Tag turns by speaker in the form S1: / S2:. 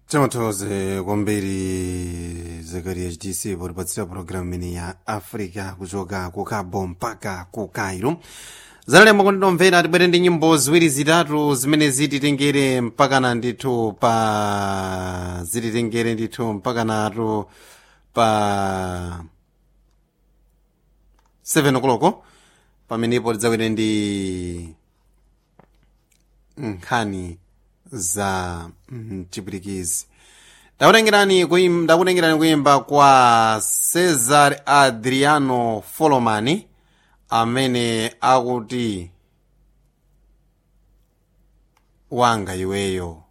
S1: Chamatoze kwambiri Zakaria HDC poripatsira programu imene ya Africa kuchoka ku Cabo mpaka ku Cairo zanalemba kuti ndomvera tibwere ndi nyimbo ziwiri zitatu zimene zititengere mpakana ndithu pa zititengere ndithu mpakanatu pa 7 o'clock pamenepo tidzawere ndi nkhani za mchipirikizi ndakutengerani kuim- ndakutengerani kuyimba kwa cesar adriano folomani amene akuti wanga iweyo